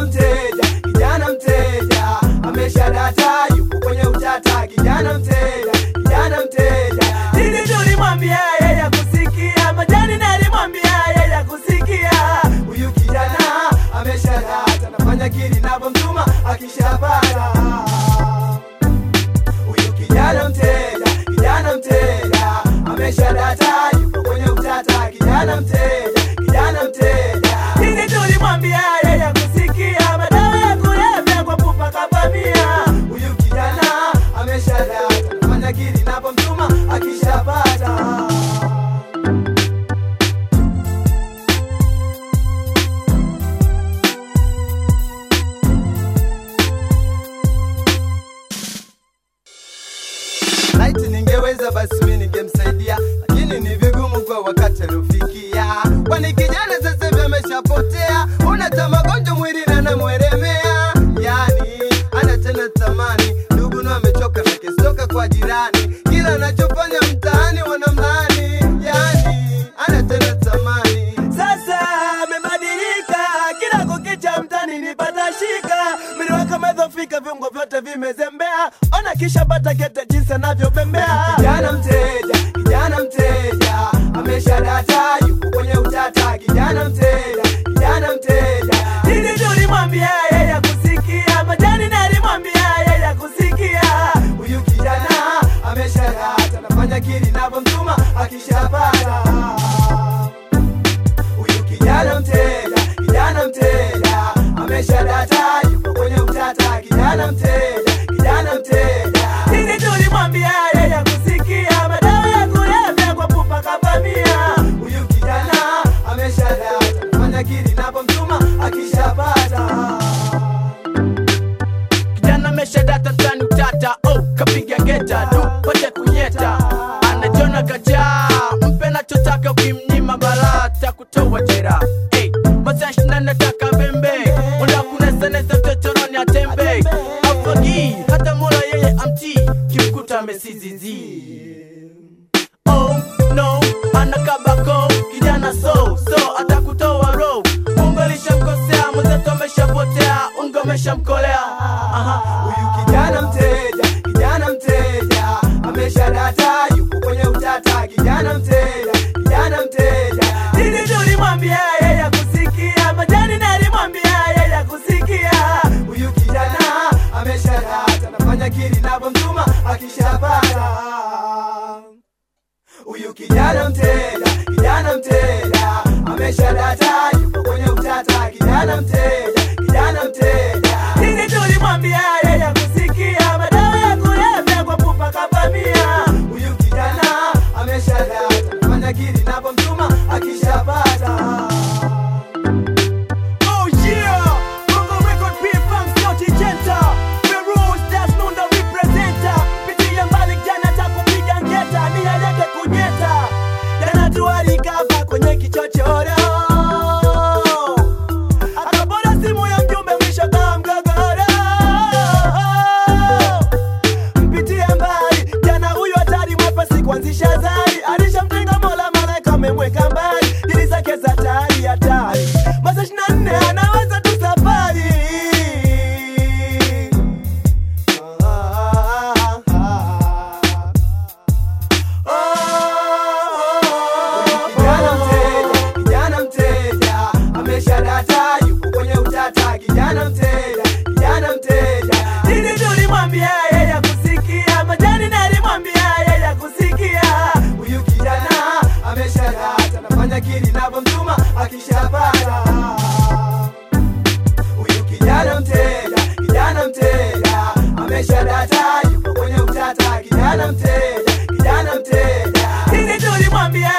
mteja, kijana mteja, amesha data, yuko kwenye utata, kijana mteja, kijana mteja. Nini tulimwambia yeye kusikia, majani nalimwambia yeye kusikia. Huyu kijana amesha data, nafanya kili navyomtuma akishapata. Huyu kijana mteja, kijana mteja, amesha data, yuko kwenye utata, kijana mteja, kijana mteja. Nini tulimwambia yeye kusikia, madawa ya kulevya kwa pupa kavamia. Huyu kijana amesha data, nafanya kili napomtuma akishapata. Laiti ningeweza basi mimi ningemsaidia, lakini ni vigumu kwa wakati aliofikia, kwani kijana sasa hivi ameshapotea, unata magonjwa mwili na namweremea, yani ana tena tamani, ndugu na amechoka na kesoka kwa jirani, kila anachofanya mtaani wanamlani, yani ana tena tamani. Sasa amebadilika, kila kukicha mtani nipata shika, mwili wake umedhofika, viungo vyote vimezembea, ona kisha pata kete jinsi anavyobembea. Kijana mteja, kijana mteja, amesha data, yuko kwenye utata, kijana mteja, kijana mteja. Nini tulimwambia yeye kusikia, majani nalimwambia yeye kusikia. Huyu kijana amesha data, nafanya kili navyomtuma akishapata huyu kijana mteja, kijana mteja, amesha data, yuko kwenye utata, kijana mteja, kijana mteja. Nini tulimwambia yeye kusikia, madawa ya kulevya kwa pupa kavamia. Huyu kijana amesha data, nafanya kili napomtuma akishapata. kijana ameshadata tani utata oh, kapiga geta du pote kunyeta anajona kajaa mpe nachotaka ukimnyima barata kutoa jera hey, masashina nataka bembe unda kunesanesa chochoroni atembe afagi hata mola yeye amti kimkuta amesizizi oh no anakabako kijana so so atakutoa ro mungu alishamkosea mwenzetu ameshapotea ungo ameshamkolea Aha. Huyu kijana mteja, kijana mteja, amesha data, yuko kwenye utata, kijana mteja, kijana mteja. Nini tulimwambia yeye kusikia, majani nalimwambia yeye kusikia. Huyu kijana amesha data, nafanya kili navyomtuma akishapata. Huyu kijana mteja, kijana mteja, amesha data, yuko kwenye utata, kijana mteja, kijana mteja. Nini tulimwambia yeye kusikia, madawa ya kulevya kwa pupa kavamia. Huyu kijana amesha data, nafanya kili napomtuma akishapata. Oh yeah, Bongo Record P-Funk Sauti Jenta Feroz Das Nunda representer Pitia mbali jana takupiga ngeta Nia yake kunyeta Jana tualikava kwenye kichochoro Akabora simu ya mjumbe mwisho kama mgogoro Mpitie mbali jana huyu hatari mwepesi kuanzisha zari Alishamtenga mola malaika amemweka mbali Dili zake za hatari hatari Masaa 24 anaweza tu safari Kijana mteja, kijana mteja, amesha data, yuko kwenye utata, kijana mteja, kijana mteja. Nini tulimwambia yeye kusikia, majani nalimwambia yeye kusikia. Huyu kijana amesha data, nafanya kili navyomtuma akishapata. Huyu kijana mteja, kijana mteja, amesha data, yuko kwenye utata, kijana mteja, kijana mteja. Nini tulimwambia